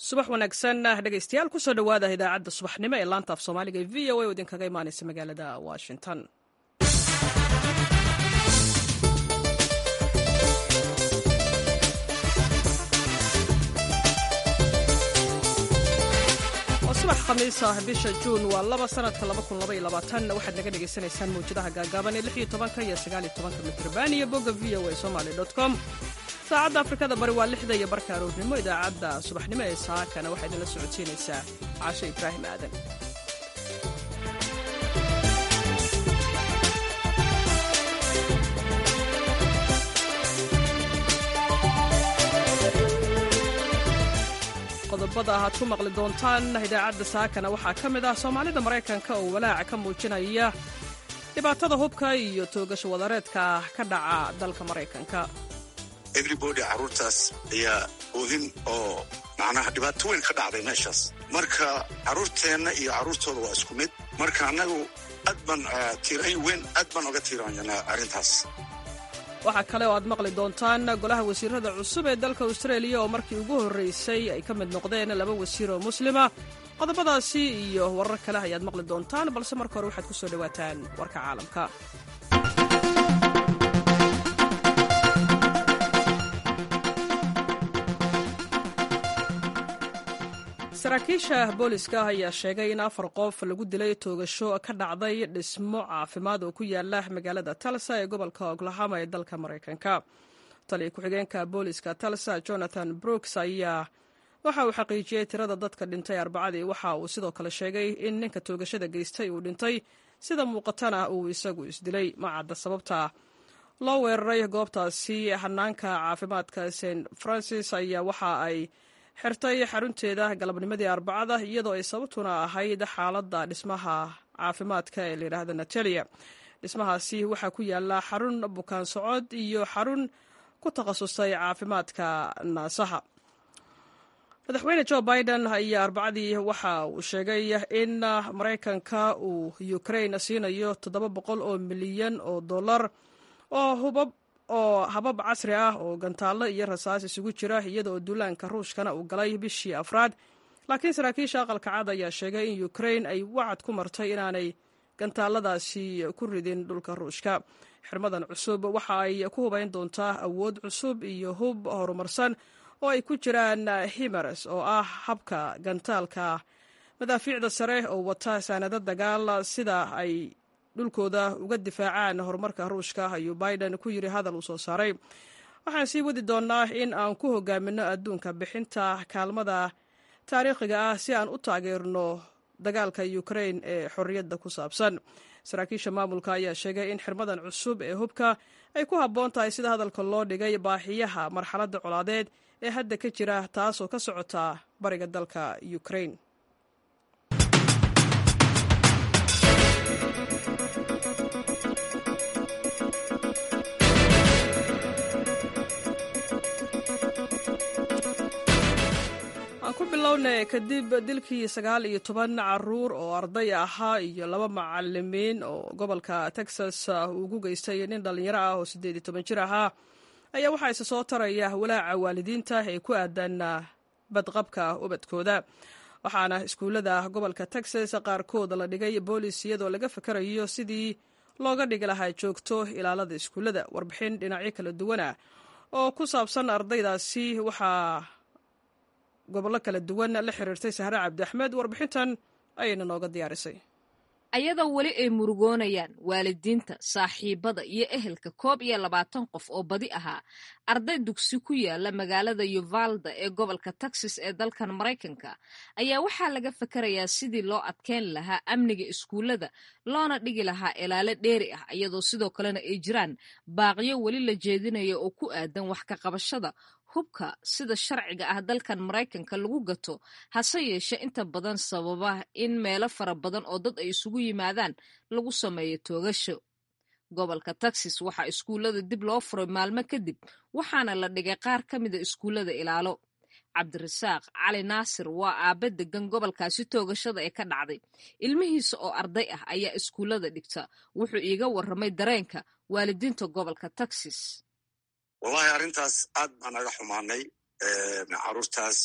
subax wanaagsan dhegaystayaal kusoo dhowaada idaacadda subaxnimo ee laanta af soomaaliga ee v o a oo idinkaga imaanaysa magaalada washington subax khamiis ah bisha juun waa laba sanadka waxaad naga dhegaysanaysaan mawjadaha gaagaaban ee iyo mitrban iyo bogga v o a somaly com saacadda afrikada bari waa lixda iyo barka aroornimo idaacadda subaxnimo ee saakana waxaa idinla socodsiinaysaa caasho ibraahim aadan qodobada aad ku maqli doontaan idaacadda saakana waxaa ka mid ah soomaalida maraykanka oo walaaca ka muujinaya dhibaatada hubka iyo toogasho wadareedka ka dhaca dalka maraykanka everybody carruurtaas ayaa oohin oo macnaha dhibaato weyn ka dhacday meeshaas marka carruurteenna iyo carruurtooda waa isku mid marka annagu aad baan tiirayn weyn aad baan oga tiiraanyanaa arrintaas waxaa kale oo aad maqli doontaan golaha wasiirada cusub ee dalka austraeliya oo markii ugu horreysay ay ka mid noqdeen laba wasiir oo muslima qodobadaasi iyo warar kale ayaad maqli doontaan balse marka hore waxaad ku soo dhowaataan warka caalamka saraakiisha booliska ayaa sheegay in afar qof lagu dilay toogasho ka dhacday dhismo caafimaad oo ku yaala magaalada talsa ee gobolka oklahoma ee dalka maraykanka taliya ku-xigeenka booliska talsa jonathan brooks ayaa waxa uu xaqiijiyey tirada dadka dhintay arbacadii waxa uu sidoo kale sheegay in ninka toogashada geystay uu dhintay sida muuqatana uu isagu isdilay ma cadda sababta loo weeraray goobtaasi hanaanka caafimaadka st francis ayaa waxa ay xirtay xarunteeda galabnimadii arbacada iyadoo ay sababtuna ahayd xaaladda dhismaha caafimaadka ee layidhaahda natalia dhismahaasi waxaa ku yaala xarun bukaan socod iyo xarun ku takhasusay caafimaadka naasaha madaxweyne jo biden ayaa arbacadii waxa uu sheegay in maraykanka uu ukrain siinayo toddoba boqol oo milyan oo dollar oo hubab oo habab casri ah oo gantaallo iyo rasaas isugu jira iyadaoo duulaanka ruushkana uu galay bishii afraad laakiin saraakiisha aqalka cad ayaa sheegay in ukrain ay wacad ku martay inaanay gantaaladaasi ku ridin dhulka ruushka xirmadan cusub waxa ay ku hubayn doontaa awood cusub iyo hub horumarsan oo ay ku jiraan himars oo ah habka gantaalka madaafiicda sare oo wata saanado dagaal sida ay dhulkooda uga difaacaan horumarka ruushka ayuu biden ku yiri hadal uu soo saaray waxaan sii wadi doonnaa in aan ku hogaaminno adduunka bixinta kaalmada taariikhiga ah si aan u taageerno dagaalka ukrain ee xorriyadda ku saabsan saraakiisha maamulka ayaa sheegay in xirmadan cusub ee hubka ay ku habboon tahay sida hadalka loo dhigay baaxiyaha marxaladda colaadeed ee hadda ka jira taasoo ka socota bariga dalka ukrain ku bilowna kadib dilkii sagaal iyo toban caruur oo arday ahaa iyo laba macalimiin oo gobolka texas uu ugu geystay nin dhallinyaro ah oo siddeed iyo toban jir ahaa ayaa waxaa isa soo taraya walaaca waalidiinta ee ku aadan badqabka ubadkooda waxaana iskuullada gobolka texas qaarkood la dhigay boolis iyadoo laga fakarayo sidii looga dhigi lahaa joogto ilaalada iskuullada warbixin dhinacyo kala duwana oo ku saabsan ardaydaasi waxaa gobollo kala duwan la xiriirtay sahre cabdi axmed warbixintan ayayna nooga diyaarisay ayadoo weli ay murugoonayaan waalidiinta saaxiibada iyo ehelka koob iyo labaatan qof oo badi ahaa arday dugsi ku yaala magaalada yuvalda ee gobolka texas ee dalkan maraykanka ayaa waxaa laga fakarayaa sidii loo adkeyn lahaa amniga iskuullada loona dhigi lahaa ilaalo dheeri ah iyadoo sidoo kalena ay jiraan baaqyo weli la jeedinaya oo ku aadan wax ka qabashada hubka sida sharciga ah dalkan maraykanka lagu gato hase yeeshe inta badan sababa in meelo fara badan oo dad ay isugu yimaadaan lagu sameeyo toogasho gobolka texas waxaa iskuullada dib loo furay maalmo kadib waxaana la dhigay qaar ka mida iskuullada ilaalo cabdirasaaq cali naasir waa aabe degan gobolkaasi toogashada ee ka dhacday ilmihiisa oo arday ah ayaa iskuullada dhigta wuxuu iiga warramay dareenka waalidiinta gobolka texas wallahi arrintaas aad baan naga xumaanay caruurtaas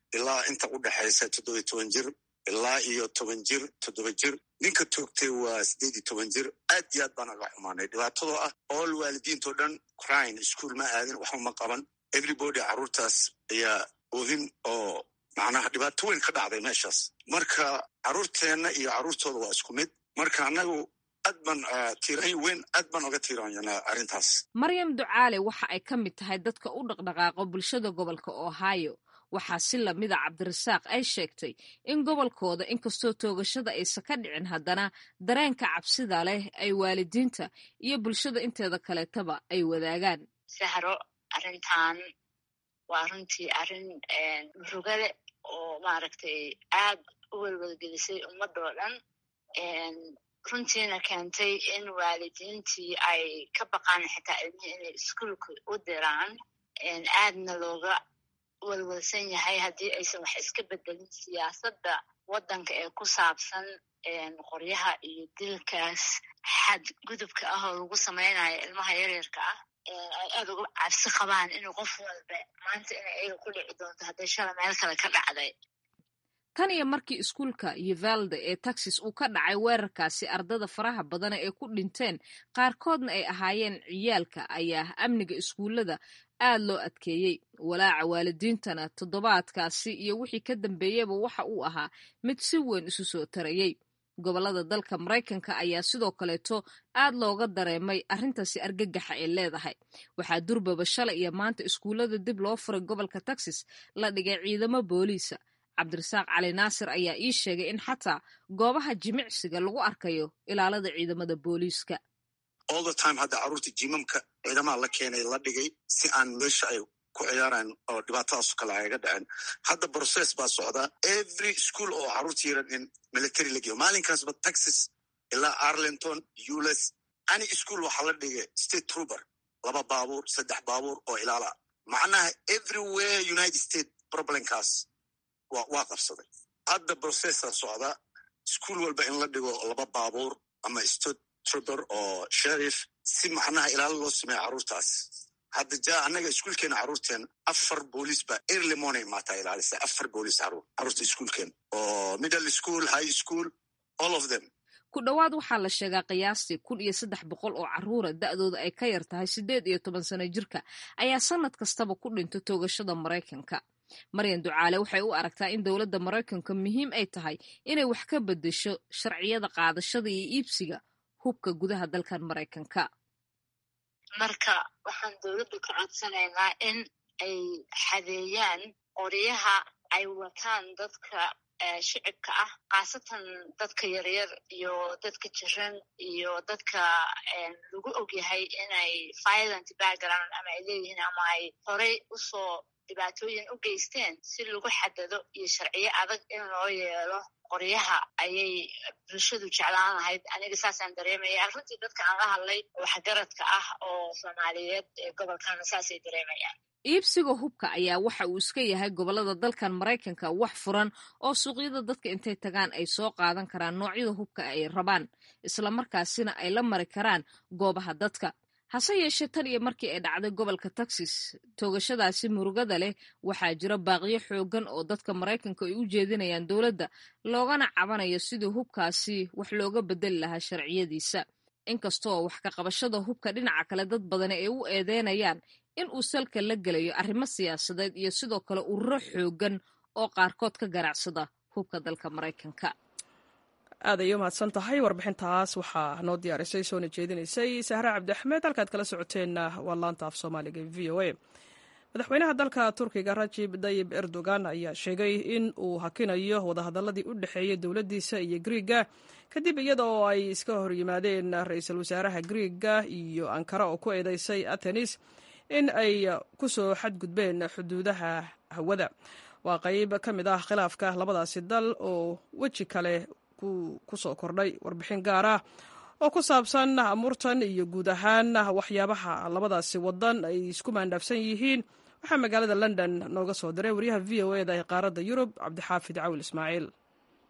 ilaa inta u dhexaysa toddoba toban jir ilaa iyo toban jir toddoba jir ninka toogtay waa siddeed iyo toban jir aad iyo aad baan aga xumaanay dhibaatadoo ah ool waalidiintao dhan crine ischool ma aadin waxba ma qaban everybody carruurtaas ayaa oohin oo macnaha dhibaato weyn ka dhacday meeshaas marka carruurteenna iyo carruurtooda waa isku mid marka annagu aad baan tiiraany weyn aad baan oga tiiraanyanaa arrintaas maryam ducaale waxa ay ka mid tahay dadka u dhaqdhaqaaqo bulshada gobolka ohio waxaa si lamida cabdirasaaq ay sheegtay in gobolkooda inkastoo toogashada aysan ka dhicin haddana dareenka cabsida leh ay waalidiinta iyo bulshada inteeda kaleetaba ay wadaagaan sahro arrintan waa runtii arrin murugale oo maaragtay aad u welwelgelisay ummadoo dhan runtiina keentay in waalidiintii ay ka baqaan xitaa ilmihii inay iskuolka u diraan aadna looga welwelsan yahay haddii aysan wax iska bedelin siyaasadda waddanka ee ku saabsan qoryaha iyo dilkaas xadgudubka ah oo lagu samaynayo ilmaha yaryarka ah ay aad uga cabsi qabaan inuu qof walba maanta inay ayaga ku dhici doonto hadday shala meel kale ka dhacday tan iyo markii iskuulka yuvalde ee texas uu ka dhacay weerarkaasi ardada faraha badana ee ku dhinteen qaarkoodna ay ahaayeen ciyaalka ayaa amniga iskuullada aad loo adkeeyey walaaca waalidiintana toddobaadkaasi iyo wixii ka dambeeyeyba waxa uu ahaa mid si weyn isu soo tarayey gobollada dalka maraykanka ayaa sidoo kaleeto aad looga dareemay arrintaasi argagaxa ay leedahay waxaa durbaba shalay iyo maanta iskuullada dib loo furay gobolka texas la dhigay ciidamo booliisa cabdirasaaq cali naasir ayaa ii sheegay in xataa goobaha jimicsiga lagu arkayo ilaalada ciidamada booliiska all the time hadda carruurta jimamka ciidamaha la keenay la dhigay si aan meesha ay ku ciyaaraan oo dhibaatadaaso kale ayaga dhaceen hadda process baa socdaa every school oo carruurta yaran in military la geeyo maalinkaasba texas ilaa arlington ules any school waxaa la dhigay state trooper laba baabuur saddex baabuur oo ilaala macnaha everywhere united state problemkaas waa qabsaday hadda processa socda ischool walba in la dhigo laba baabuur ama state trooper oo sherif si macnaha ilaalo loo sameeya carruurtaas hadda ja annaga iskuolkeena carruurteen afar booliis baa early morning maataa ilaalisa afar booliis carruur carruurta iskuolkeen oo middle school high school all of them ku dhowaad waxaa la sheegaa qiyaastii kun iyo saddex boqol oo carruura da'dooda ay ka yar tahay siddeed iyo toban sano jirka ayaa sannad kastaba ku dhinto toogashada maraykanka maryan ducaale waxay u aragtaa in dowladda maraykanka muhiim ay tahay inay wax ka beddesho sharciyada qaadashada iyo iibsiga hubka gudaha dalkan maraykanka marka waxaan dowladdu ka codsanaynaa in ay xadeeyaan qoryaha ay wataan dadka shicibka ah khaasatan dadka yaryar iyo dadka jiran iyo dadka lagu ogyahay inay violent background ama ay leeyihiin ama ay horey usoo dhibaatooyin u geysteen si lagu xadado iyo sharciyo adag in loo yeelo qoryaha ayay bulshadu jeclaan lahayd aniga saasaan dareemaya runtii dadka aan la hadlay waxgaradka ah oo soomaaliyeed ee gobolkana saasay dareemayaan iibsiga hubka ayaa waxa uu iska yahay gobollada dalkan maraykanka wax furan oo suuqyada dadka intay tagaan ay soo qaadan karaan noocyada hubka ay rabaan islamarkaasina ay la mari karaan goobaha dadka hase yeeshee tan iyo markii ay dhacday gobolka texas toogashadaasi murugada leh waxaa jira baaqiyo xooggan oo dadka maraykanka ay u jeedinayaan dowladda loogana cabanayo sidii hubkaasi wax looga bedeli lahaa sharciyadiisa inkastoo wax ka qabashada hubka dhinaca kale dad badani ay u eedeynayaan in uu salka la gelayo arrimo siyaasadeed iyo sidoo kale ururo xooggan oo qaarkood ka ganacsada hubka dalka maraykanka aad ayay umahadsan tahay warbixintaas waxaa noo diyaarisay soona jeedinaysay sahre cabdi axmed halkaad kala socoteenna waa laanta af soomaaliga v o a madaxweynaha dalka turkiga rajib dayib erdogan ayaa sheegay in uu hakinayo wadahadaladii u dhexeeyey dowladdiisa iyo griiga kadib iyada oo ay iska hor yimaadeen ra-iisul wasaaraha griiga iyo ankara oo ku eedeysay athenis in ay ku soo xadgudbeen xuduudaha hawada waa qayb ka mid ah khilaafka labadaasi dal oo weji kale ku soo kordhay warbixin gaar ah oo ku saabsan amuurtan iyo guud ahaan waxyaabaha labadaasi wadan ay isku maandhaafsan yihiin waxaa magaalada london nooga soo diray waryaha v o eda ee qaaradda yurub cabdixaafid cawil ismaaciil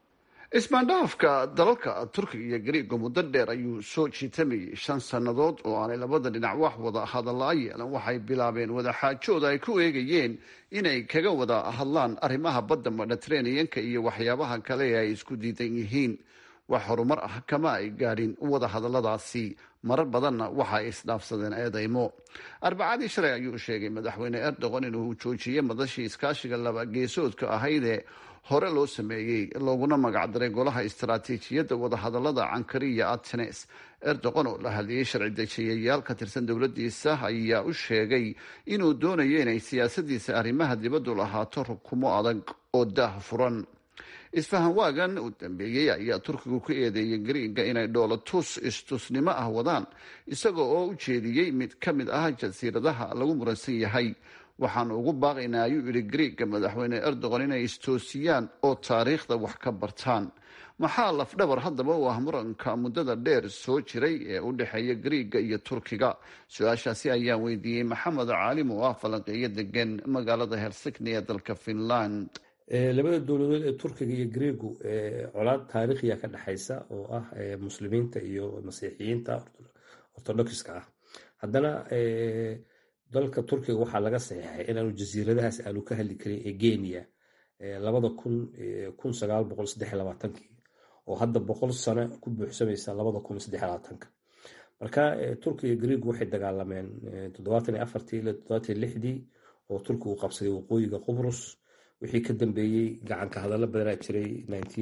ismaandhaafka dalalka turkiga iyo gariiga muddo dheer ayuu soo jiitamayay shan sannadood oo aanay labada dhinac wax wada hadallaa yeelan waxay bilaabeen wadaxaajooda ay ku eegayeen inay kaga wada hadlaan arrimaha badda mediteraneanka iyo waxyaabaha kale ee ay isku diidan yihiin wax horumar ah kama ay gaadhin wada hadalladaasi marar badanna waxa ay isdhaafsadeen eedaymo arbacadii shalay ayuu sheegay madaxweyne erdogan inuu joojiyey madashii iskaashiga laba geesoodka ahaydee hore loo sameeyey looguna magacdaray golaha istaraatiijiyadda wadahadallada cankari iyo atenes erdogan oo la hadlayay sharci dejiyayaal ka tirsan dowladdiisa ayaa u sheegay inuu doonayo inay siyaasadiisa arrimaha dibaddu lahaato rukumo adag oo daah furan isfahan waagan uu dambeeyey ayaa turkigu ku eedeeyay gariiga inay dhoolatus istusnimo ah wadaan isaga oo u jeediyey mid ka mid ah jasiiradaha lagu muransan yahay waxaan ugu baaqaynaa ayuu yidhi gariiga madaxweyne erdogan inay istoosiyaan oo taariikhda wax ka bartaan maxaa lafdhabar haddaba u ah muranka muddada dheer soo jiray ee u dhexeeya gariiga iyo turkiga su-aashaasi ayaan weydiiyey maxamed caalim oo ah falanqeeyo degan magaalada helsikni ee dalka finland labada dowladood ee turkiga iyo greegu colaad taariikhiya ka dhexaysa oo ah muslimiinta iyo masiixiyiinta ortodokska ah haddana dalka turkiga waxaa laga saxiixay inaanu jasiiradahaas aanu ka hadli karin ee geniya labada kun kun sagaal boqol saddex labaatankii oo hadda boqol sano ku buuxsamaysa labada kun saddex labaatanka marka turkiga greegu waxay dagaalameen toddobaatan iyo afartii ilaa toddobaatan iyo lixdii oo turkigu qabsaday waqooyiga qubrus wixii ka dambeeyey gacanka hadallo badanaa jiray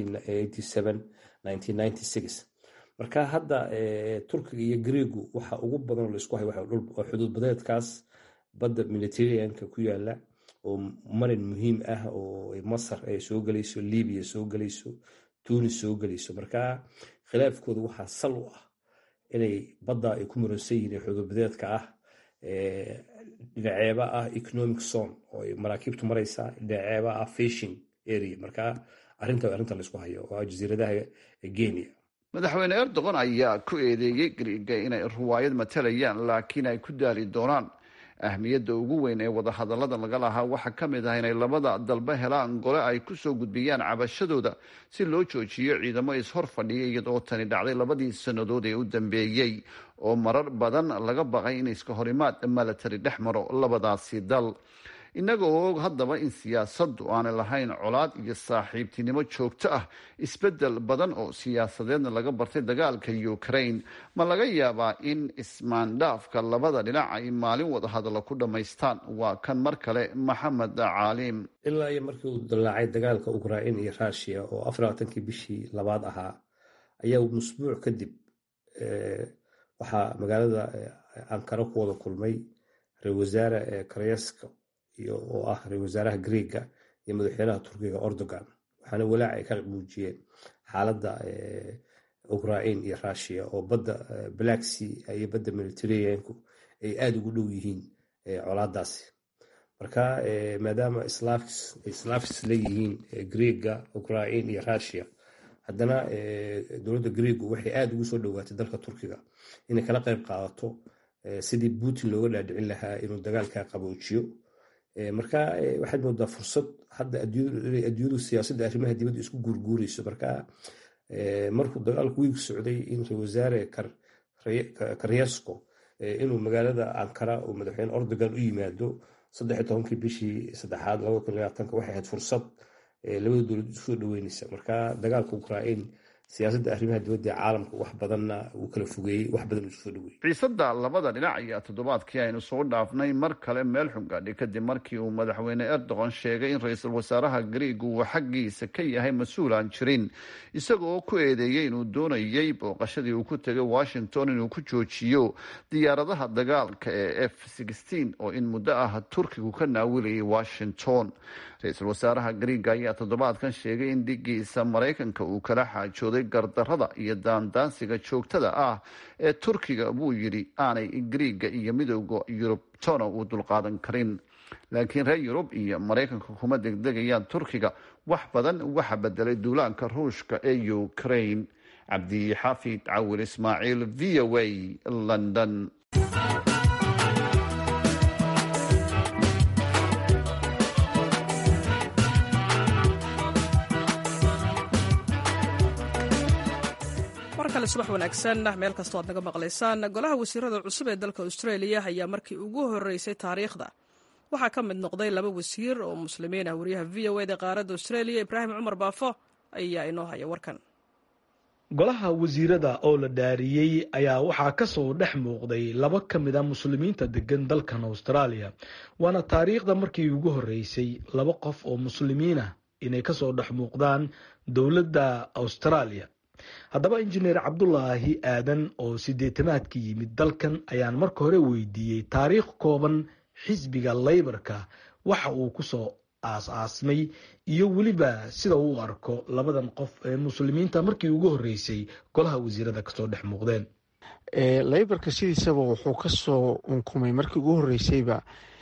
marka hadda turkiga iyo greegu waxa ugu badan laisku hay waa xuduud badeedkaas badda mediterraneanka ku yaala oo marin muhiim ah oo masar ay soo gelayso libiya soo gelayso tunis soo gelayso marka khilaafkooda waxaa sal u ah inay badda ay ku muransan yihiin xuduud badeedka ah dhinaceeba ah economic zone oo ay maraakiibtu maraysaa dhinaceeba ah fishing area marka arrinta arrinta laisku hayo waa jasiiradaha genia madaxweyne erdogan ayaa ku eedeeyey gariiga inay ruwaayad matalayaan laakiin ay ku daali doonaan ahmiyadda ugu weyn ee wadahadallada laga lahaa waxaa ka mid ah inay labada dalba helaan gole ay ku soo gudbiyaan cabashadooda si loo joojiyo ciidamo is-hor fadhiya iyadoo tani dhacday labadii sannadood ee u dambeeyey oo marar badan laga baqay in iska horimaad milatari dhex maro labadaasi dal innaga oo og haddaba in siyaasaddu aanay lahayn colaad iyo saaxiibtinimo joogto ah isbeddel badan oo siyaasadeedna laga bartay dagaalka ukraine ma laga yaabaa in ismaandhaafka labada dhinac ay maalin wada hadallo ku dhammaystaan waa kan mar kale maxamed caalim ilaa iyo markii uu dallaacay dagaalka ukrain iyo rushia oo afarlabaatankii bishii labaad ahaa ayaa musbuuc kadib waxaa magaalada ankara ku wada kulmay ra-isul wasaare karyeska oo ah ra-isul wasaaraha greega iyo madaxweynaha turkiga erdogan waxaana walaac ay ka muujiyeen xaaladda ukrain iyo rushia oo badda black sea iyo badda mediterraneanku ay aada ugu dhow yihiin colaadaasi marka maadaama islaafis leeyihiin greega ukrain iyo rushia haddana dowladda greegu waxay aada ugu soo dhowaatay dalka turkiga inay kala qayb qaadato sidii putin looga dhaadhicin lahaa inuu dagaalka qaboojiyo marka waxaad moodaa fursad hadda adduunyadu siyaasadda arrimaha dibadda isku guurguurayso marka markuu dagaalku wiig socday in ra wasaare karyesko inuu magaalada ankara oo madaxweyne erdogan u yimaado saddex iyo tobankii bishii saddexaad labada kun labaatanka waxay ahayd fursad labada dowlad isu soo dhaweynaysa marka dagaalka ukrain siyaasadda arrimaha dibadda ee caalamka wax badanna uu kala fogeeyey wax badan isu soo dhaweeyey xiisadda labada dhinac ayaa toddobaadkii aynu soo dhaafnay mar kale meel xun gaadhay kadib markii uu madaxweyne erdogan sheegay in ra-iisul wasaaraha greeg uu xaggiisa ka yahay mas-uul aan jirin isagoo ku eedeeyey inuu doonayey booqashadii uu ku tegay washington inuu ku joojiyo diyaaradaha dagaalka ee f oo in muddo ah turkigu ka naawilayay washington ra-iisul wasaaraha greega ayaa toddobaadkan sheegay in dhigiisa maraykanka uu kala xaajooday gardarada iyo daandaansiga joogtada ah ee turkiga buu yidhi aanay greega iyo midooda yurub tona uu dulqaadan karin laakiin reer yurub iyo maraykanka kuma degdegayaan turkiga wax badan waxa bedelay duulaanka ruushka ee ukraine cabdixaafid cawil ismaaciil v o a london kale subax wanaagsan meel kastoo aad naga maqlaysaan golaha wasiirada cusub ee dalka australia ayaa markii ugu horeysay taariikhda waxaa ka mid noqday laba wasiir oo muslimiin ah wariyaha v o eda qaaradda australia ibraahim cumar baafo ayaa inoo haya warkan golaha wasiirada oo la dhaariyey ayaa waxaa kasoo dhex muuqday laba ka mid a muslimiinta degan dalkan australia waana taariikhda markii ugu horeysay laba qof oo muslimiin ah inay kasoo dhex muuqdaan dowladda australia haddaba injineer cabdulaahi aadan oo sideetamaadka yimid dalkan ayaan marka hore weydiiyey taariikh kooban xisbiga laybarka waxa uu kusoo aas-aasmay iyo weliba sida uu arko labadan qof ee muslimiinta markii ugu horeysay golaha wasiirada kasoo dhex muuqdeen laybarka sidiisaba wuxuu kasoo unkumay markii ugu horeysayba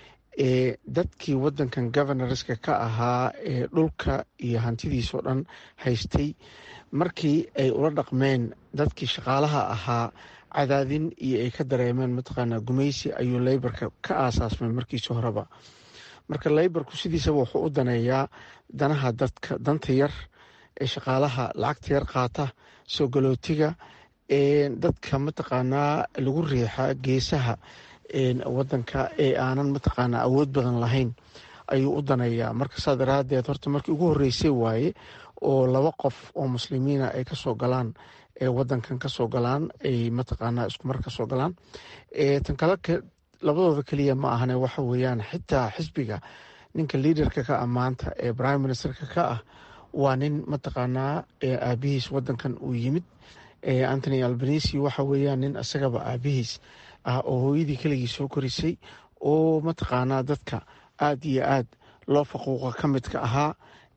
dadkii wadankan governorska ka ahaa ee dhulka iyo hantidiisoo dhan haystay markii ay ula dhaqmeen dadkii shaqaalaha ahaa cadaadin iyo ay ka dareemeen mataqaanaa gumaysi ayuu laybarka ka aasaasmay markiisi horeba marka laybarku sidiisaba wuxuu u daneeyaa danaha dadka danta yar ee shaqaalaha lacagta yar qaata soo galootiga dadka mataqaanaa lagu riixa geesaha wadanka ee aanan mataqaanaa awood badan lahayn ayuu u daneeyaa marka saa daraadeed horta markii ugu horeysay waaye oo laba qof oo muslimiina ay kasoo galaan ee wadankan kasoo galaan ay mataqaanaa iskumar kasoo galaan tan kale labadooda keliya ma ahane waxa weeyaan xitaa xisbiga ninka liaderka ka ah maanta ee prime ministerka ka ah waa nin mataqaanaa aabihiis wadankan uu yimid antony albanisi waxa weeyaan nin isagaba aabihiis ah oo hooyadii keligii soo korisay oo mataqaanaa dadka aada iyo aad loo faquuqa ka midka ahaa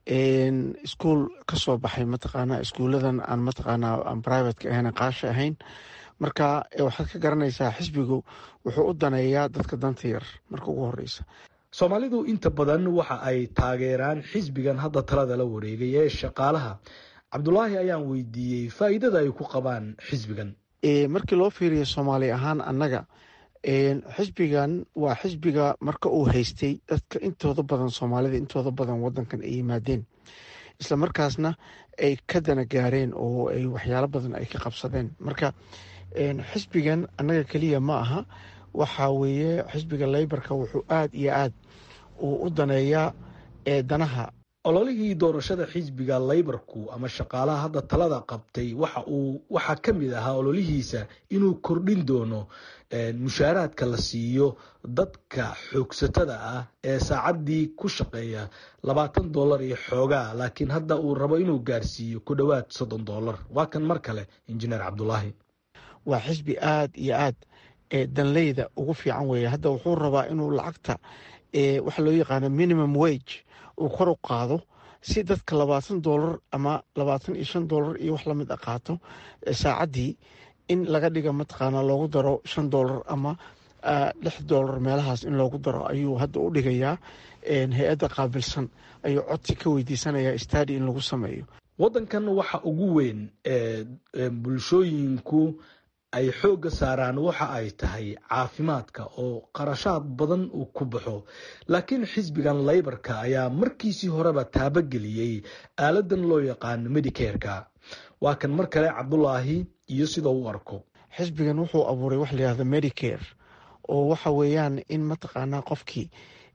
iskuol kasoo baxay mataqaanaa iskuuladan aan mataqaanaa aan privateka ahayn qaasha ahayn marka waxaad ka garanaysaa xisbigu wuxuu u daneeyaa dadka danta yar marka ugu horeysa soomaalidu inta badan waxa ay taageeraan xisbigan hadda talada la wareegay ee shaqaalaha cabdulaahi ayaan weydiiyey faa'iidada ay ku qabaan xisbigan markii loo fiiriyo soomaali ahaan annaga xisbigan waa xisbiga marka uu haystay dadka intooda badan soomaalida intooda badan wadankan ay yimaadeen isla markaasna ay ka dana gaareen oo ay waxyaalo badan ay ka qabsadeen marka xisbigan annaga keliya ma aha waxa weeye xisbiga laybarka wuxuu aada iyo aad uu u daneeyaa danaha ololihii doorashada xisbiga laybarku ama shaqaalaha hadda talada qabtay waxa uu waxaa ka mid ahaa ololihiisa inuu kordhin doono mushaaraadka la siiyo dadka xoogsatada ah ee saacaddii ku shaqeeya labaatan dollar iyo xoogaa laakiin hadda uu rabo inuu gaarsiiyo ku dhowaad soddon dollar waa kan mar kale injineer cabdulaahi waa xisbi aada iyo aad danleyda ugu fiican weeye hadda wuxuu rabaa inuu lacagta waxa loo yaqaano minimum wage uu kor u qaado si dadka labaatan dollar ama labaatan iyo shan dollar iyo wax lamid a qaato saacaddii in laga dhiga mataqaanaa loogu daro shan dollar ama lix dollar meelahaas in loogu daro ayuu hadda u dhigayaa hay-adda qaabilsan ayuu codsi ka weydiisanayaa stadi in lagu sameeyo waddankan waxa ugu weyn ee bulshooyinku ay xoogga saaraan waxa ay tahay caafimaadka oo qarashaad badan uu ku baxo laakiin xisbigan laybarka ayaa markiisii horeba taabageliyey aaladan loo yaqaano medicareka waa kan mar kale cabdulaahi iyo sida uu arko xisbigan wuxuu abuuray wax layihahda medicare oo waxa weeyaan in mataqaanaa qofkii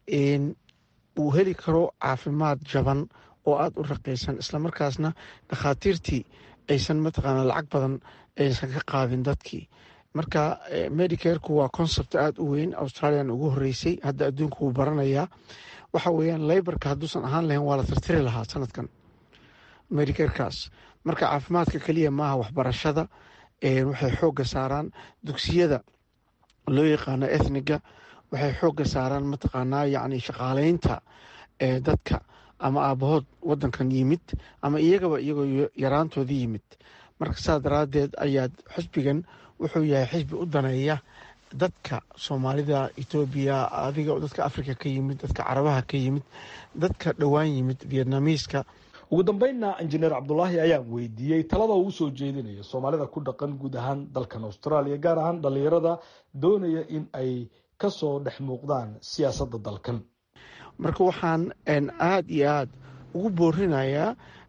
uu heli karo caafimaad jaban oo aada u raqiisan islamarkaasna dhakhaatiirtii aysan mataqaanaa lacag badan aysan ka qaadin dadkii marka medicareku waa concept aada u weyn australian ugu horeysay hadda adduunka wuu baranayaa waxa weeyaan laybarka hadduusan ahaan lahayn waa la tirtiri lahaa sanadkan medicarekaas marka caafimaadka keliya maaha waxbarashada waxay xoogga saaraan dugsiyada loo yaqaano ethniga waxay xoogga saaraan mataqaanaa yacni shaqaaleynta dadka ama aabahood wadankan yimid ama iyagaba iyagoo yaraantooda yimid marka saa daraadeed ayaa xisbigan wuxuu yahay xisbi u daneeya dadka soomaalida etoobiya adiga dadka africa ka yimid dadka carabaha ka yimid dadka dhowaan yimid vietnamiiska ugu dambeynna injineer cabdulaahi ayaan weydiiyey talada uu usoo jeedinayo soomaalida ku dhaqan guud ahaan dalkan australia gaar ahaan dhalinyarada doonaya in ay kasoo dhex muuqdaan siyaasadda dalkan marka waxaan aada iyo aada ugu boorinayaa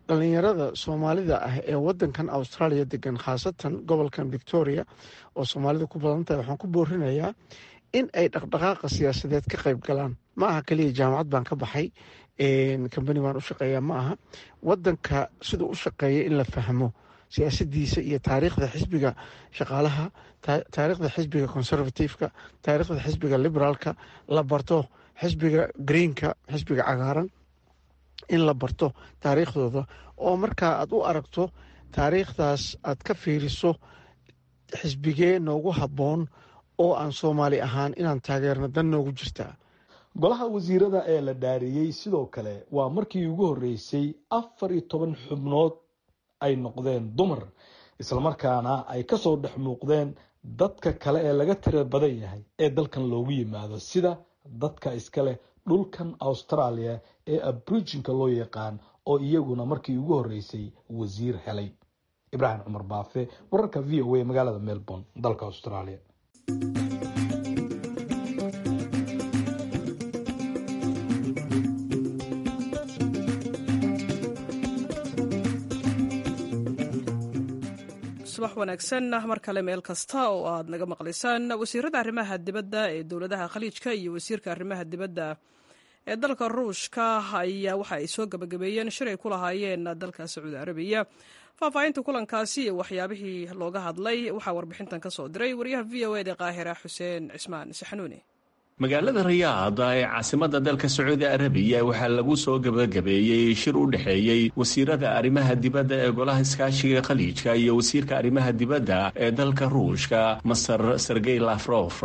dhalinyarada soomaalida ah ee wadankan australia degan khaasatan gobolkan victoria oo soomaalida ku badan tahay waxaan ku boorinayaa in ay dhaqdhaqaaqa siyaasadeed ka qayb galaan ma aha kaliya jaamacad baan ka baxay kambani baan u shaqeeya ma aha wadanka siduu u shaqeeya in la fahmo siyaasadiisa iyo taariikhda xisbiga shaqaalaha taariikhda xisbiga conservativeka taariikhda xisbiga liberaalka la barto xisbiga greenka xisbiga cagaaran in la barto taariikhdooda oo markaa aad u aragto taariikhdaas aad ka fiiriso xisbigee noogu habboon oo aan soomaali ahaan inaan taageerno dan noogu jirtaa golaha wasiirada ee la dhaariyey sidoo kale waa markii ugu horreysay afar iyo toban xubnood ay noqdeen dumar islamarkaana ay kasoo dhex muuqdeen dadka kale ee laga tira badan yahay ee dalkan loogu yimaado sida dadka iska leh dhulkan australia ee abrijinka loo yaqaan oo iyaguna markii ugu horreysay wasiir helay ibraahim cumar baafe wararka v o a magaalada melbourne dalka australia subax wanaagsan mar kale meel kasta oo aad naga maqlaysaan wasiirada arrimaha dibadda ee dowladaha khaliijka iyo wasiirka arrimaha dibadda ee dalka ruushka ayaa waxa ay soo gabagabeeyeen shir ay ku lahaayeen dalka sacuudi arabiya faahfaahinta kulankaasi iyo waxyaabihii looga hadlay waxaa warbixintan ka soo diray wariyaha v o eda qaahira xuseen cismaan saxanuuni magaalada riyaada ee caasimadda dalka sacuudi arabiya waxaa lagu soo gabagabeeyey shir u dhexeeyey wasiirada arrimaha dibadda ee golaha iskaashiga khaliijka iyo wasiirka arrimaha dibadda ee dalka ruushka masar sergey lafrof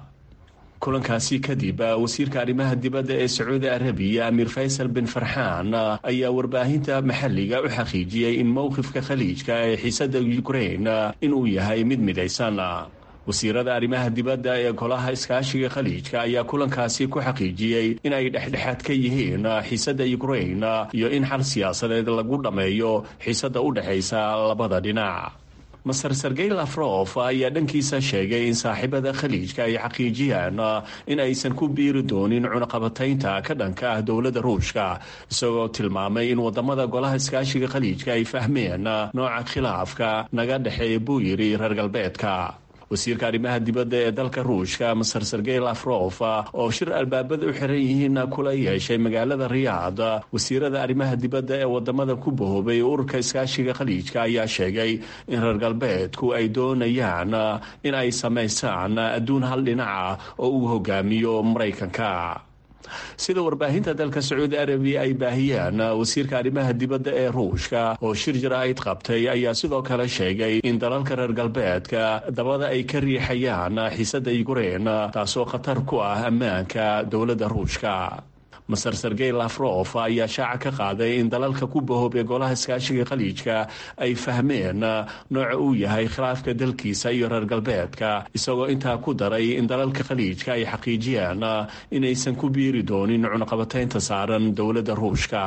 kulankaasi kadib wasiirka arrimaha dibadda ee sacuudi arabiya amiir faysal bin farxaan ayaa warbaahinta maxalliga u xaqiijiyey in mowqifka khaliijka ee xiisadda ukrain inuu yahay mid midaysan wasiirada arrimaha dibadda ee golaha iskaashiga khaliijka ayaa kulankaasi ku xaqiijiyey in ay dhexdhexaad ka yihiin xiisadda ukrain iyo in xal siyaasadeed lagu dhammeeyo xiisadda u dhexaysa labada dhinac maser sergey lafrof ayaa dhankiisa sheegay in saaxiibada khaliijka ay xaqiijiyaan in aysan ku biiri doonin cunaqabataynta ka dhanka ah dowladda ruushka isagoo tilmaamay in wadamada golaha iskaashiga khaliijka ay fahmeen nooca khilaafka naga dhexeeya buu yidhi reer galbeedka wasiirka arrimaha dibadda ee dalka ruushka maser sergey lafrof oo shir albaabada u xiran yihiin kula yeeshay magaalada riyaad wasiirada arrimaha dibadda ee wadamada ku bahoobay ururka iskaashiga khaliijka ayaa sheegay in reer galbeedku ay doonayaan in ay samaysaan adduun hal dhinaca oo uu hogaamiyo maraykanka sida warbaahinta dalka sacuudi arabiya ay baahiyeen wasiirka arrimaha dibadda ee ruushka oo shir jaraa'id qabtay ayaa sidoo kale sheegay in dalalka reer galbeedka dabada ay ka riixayaan xiisadda yukrain taasoo khatar ku ah ammaanka dowladda ruushka maser sergey lafrof ayaa shaaca ka qaaday in dalalka ku bahoobay golaha iskaashiga khaliijka ay fahmeen nooca uu yahay khilaafka dalkiisa iyo reer galbeedka isagoo intaa ku daray in dalalka khaliijka ay xaqiijiyaan inaysan ku biiri doonin cunaqabataynta saaran dowladda ruushka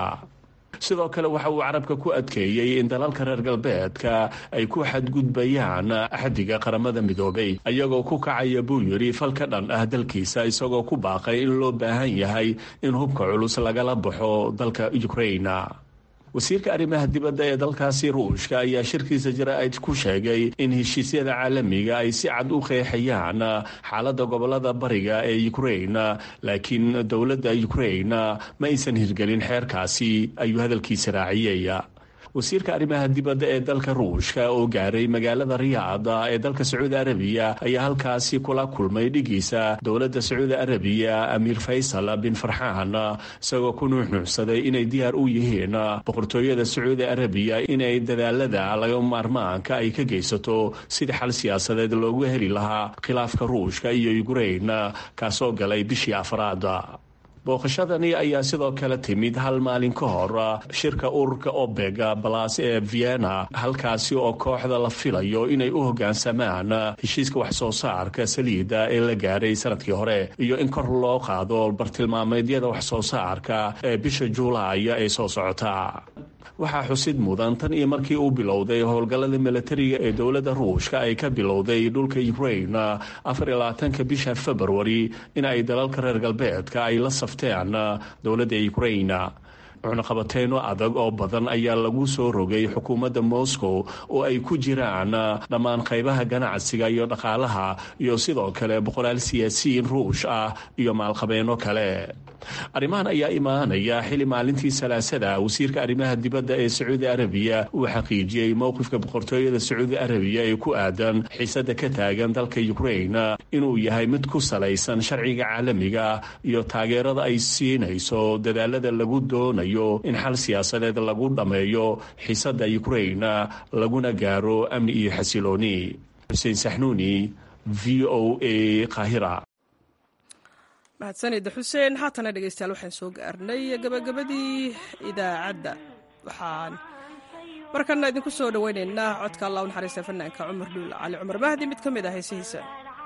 sidoo kale waxa uu carabka ku adkeeyey in dalalka reer galbeedka ay ku xadgudbayaan axdiga qaramada midoobay ayagoo ku kacaya buu yidhi fal ka dhan ah dalkiisa isagoo ku baaqay in loo baahan yahay in hubka culus lagala baxo dalka ukrain wasiirka arrimaha dibadda ee dalkaasi ruushka ayaa shirkiisa jaraa'id ku sheegay in heshiisyada caalamiga ay si cad u qeexayaan xaaladda gobolada bariga ee ukrain laakiin dowladda ukrain ma aysan hirgelin xeerkaasi ayuu hadalkiisa raaciyey wasiirka arrimaha dibadda ee dalka ruushka oo gaaray magaalada riyaada ee dalka sacuudi arabiya ayaa halkaasi kula kulmay dhigiisa dowladda sacuudi arabiya amiir faysal bin farxaan isagoo ku nuuxnuuxsaday inay diyaar u yihiin boqortooyada sacuudi arabiya inay dadaalada laga maarmaanka ay ka geysato sidii xal siyaasadeed loogu heli lahaa khilaafka ruushka iyo ukrain kaasoo galay bishii afraad booqashadani ayaa sidoo kale timid hal maalin ka hor shirka ururka obeg balas ee vienna halkaasi oo kooxda la filayo inay u hoggaansamaan heshiiska waxsoo saarka saliidda ee la gaaray sanadkii hore iyo in kor loo qaado bartilmaameedyada waxsoo saarka ee bisha juulaay ee soo socota waxaa xusid mudan tan iyo markii uu bilowday howlgallada milatariga ee dowladda ruushka ay ka bilowday dhulka ukrain afar iyo labaatanka bisha februari in ay dalalka reer galbeedka ay la safteen dowladda ukrain cunaqabateyno adag oo badan ayaa lagu soo rogay xukuumadda moscow oo ay ku jiraan dhammaan qaybaha ganacsiga iyo dhaqaalaha iyo sidoo kale boqolaal siyaasiyiin ruush ah iyo maalqabeeno kale arrimahan ayaa imaanaya xili maalintii salaasada wasiirka arrimaha dibadda ee sacuudi arabiya uu xaqiijiyey mowqifka boqortooyada sacuudi arabiya ee ku aadan xiisada ka taagan dalka ukrain inuu yahay mid ku salaysan sharciga caalamiga iyo taageerada ay siinayso dadaalada lagu doonayo in xal siyaasadeed lagu dhammeeyo xiisada ukrain laguna gaaro amni iyo xasilooni xuseen saxnuuni v o a qaahira mahadsanida xuseen haatana dhegeystayaal waxaan soo gaarnay gabagabadii idaacadda waxaan markana idinku soo dhoweyneynaa codka allah u naxariista fanaanka cumar dhuul cali cumar mahdi mid ka mid ah heesihiisa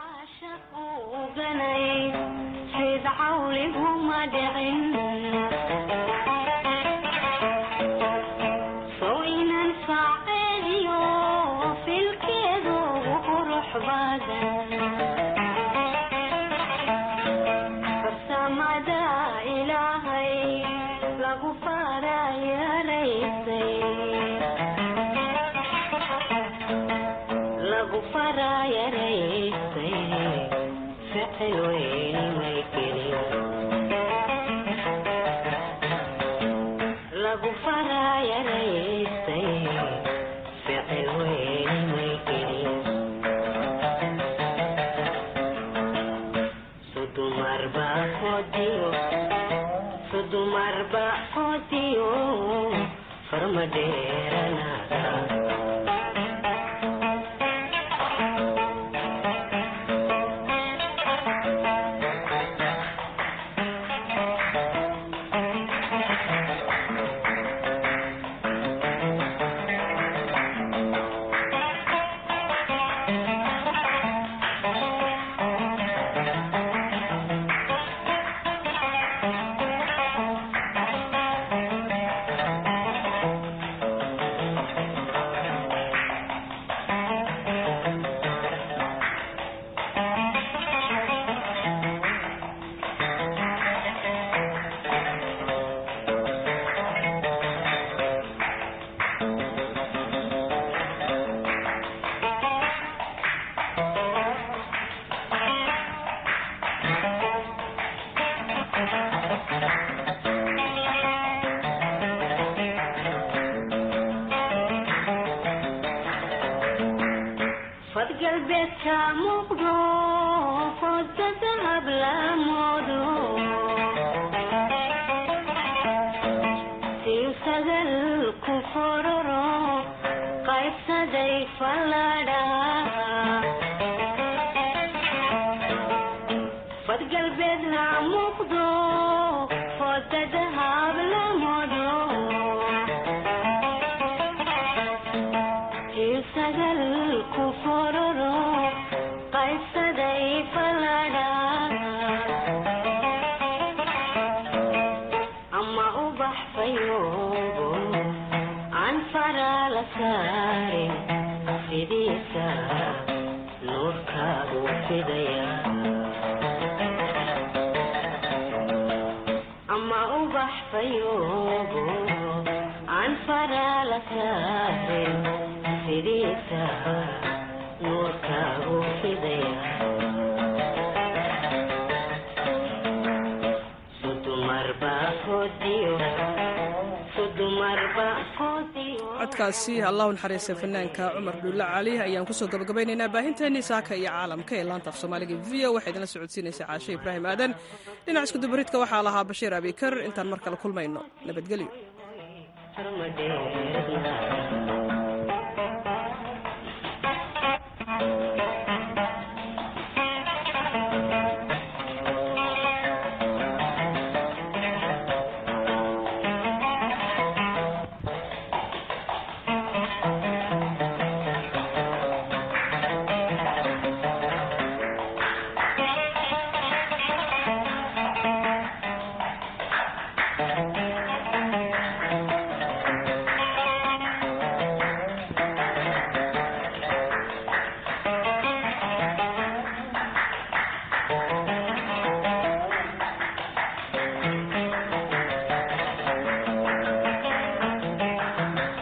codkaasi allahu naxariista fanaanka cumar dhuulle cali ayaan kusoo gabagabaynaynaa baahinteennii saaka iyo caalamka ee laanta af soomaaliga v o waxaa idinla socodsiinaysa caashe ibraahim aadan dhinac iskudubaridka waxaa lahaa bashiir abikar intaan mar kale kulmayno nabadgelyo